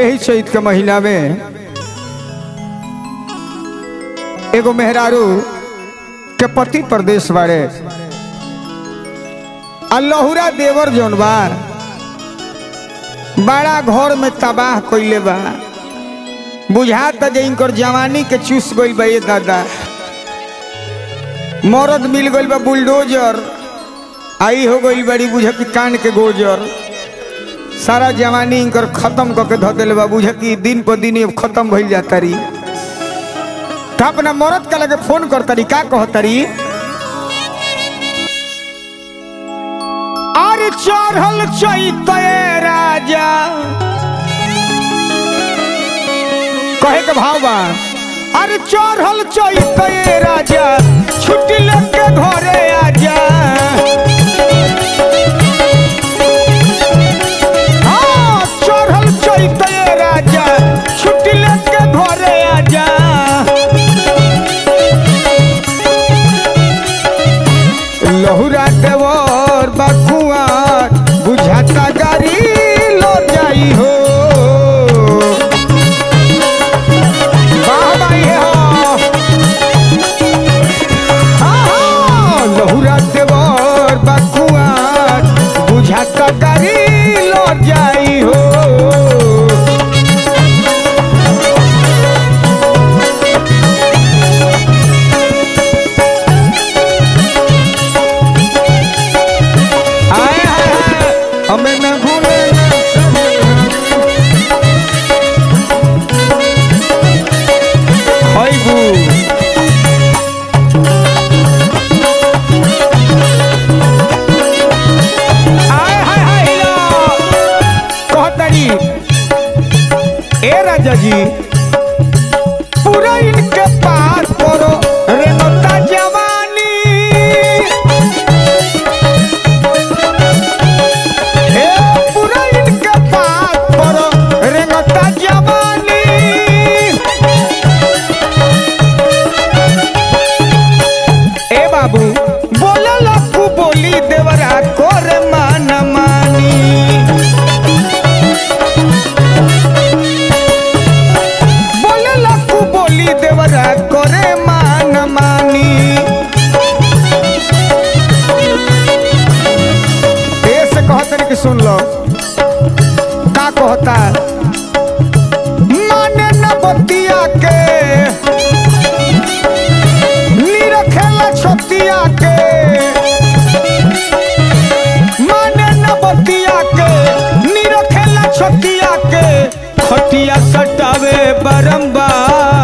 यही चैत के महीना में एगो मेहरारू के पति प्रदेश बारे आ लहुरा देवर जौन बा बड़ा घर में तबाह कइले बा बुझाता जे इनकर जवानी के चूस गइल बा ये दादा मरद मिल गइल बा बुलडोजर आई हो गइल बड़ी बुझ की कान के गोजर सारा जवानी इनकर खत्म करके धऽ दिले बा बुझ की दिन पर दिन अब खत्म भइल जाता रही तो अपना मरद का लगे फोन करतरी का कहतरी अरे चढ़ल चैते राजा कहे के भाव बा अरे चढ़ल चैते राजा छुट्टी लेके घरे आजा हाँ, चढ़ल चैते राजा छुट्टी लेके घरे आजा लहुरा देवर बकुआर बुझाता गाड़ी लो जाई हो वाह भाई हो हाँ, हाँ, लहुरा देवर बकुआर बुझाता गाड़ी लो जाई हो हाय हाय हाय हमें न भूले हाय हाय हाय हाय हिलो कहतरी ए राजा जी पूरा इनके पास करो रेनोता जवानी हे पूरा इनके पास करो रेंगता जवानी ए बाबू बोला लखू बोली देवरा कोर मान मानी बोला लखू बोली देवरा करे मान मानी ऐसे कहते कि सुन लो का कहता माने न बतिया के निरखेला छतिया के माने न बतिया के निरखेला छतिया के खटिया सटावे बारंबार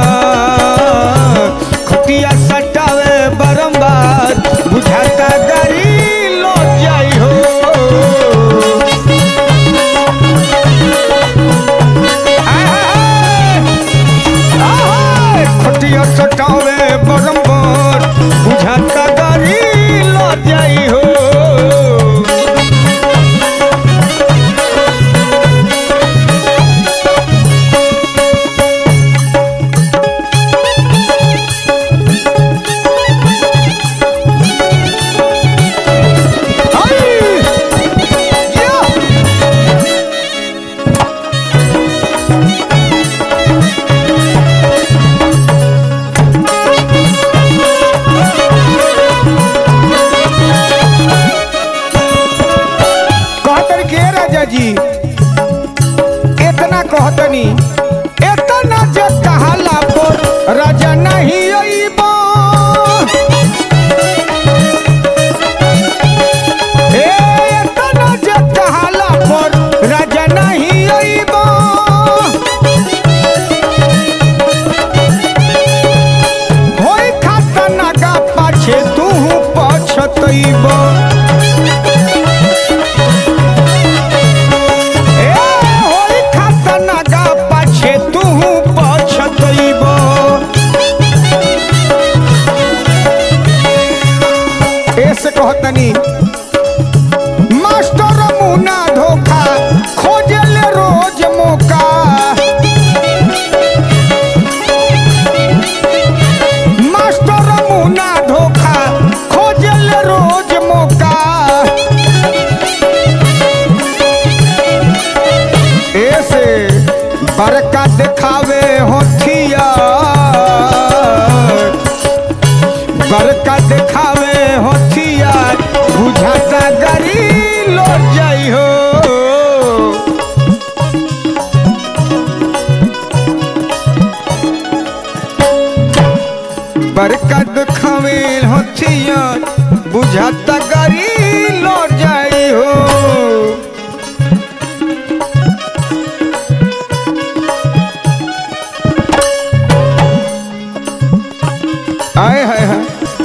खटिया सटावे बारंबार बुझाता गाड़ी लो जाई हो खटिया सटावे बरम्बर बुझाता गाड़ी लो जाई हो आई! या! कहतन के राजा जी इतना कहतनी इतना जे कहाला पर राजा नहीं अइबो ए इतना जे कहाला पर राजा नहीं अइबो होई खाता नागा पाछे तू पछतइबो ए होई खाता नागा पाछे तू पछतइबो ऐसे कहतनी मास्टर मुना धोखा खोजले रोज मौका मास्टर मुना धोखा खोजले रोज मौका ऐसे बड़का दिखावे होथिया बड़का दिखावे होथिया बुझाता गरी लौट जाई हो बड़का दिखावे होथिया बुझाता गरी लौट जाई हो आए हाय हाय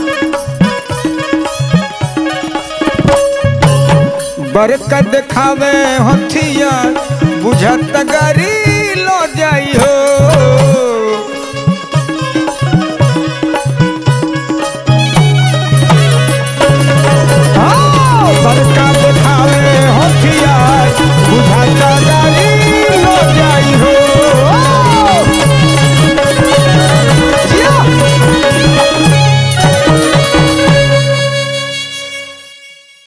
बरकत दिखावे होथिया बुझत गरी लो जाई हो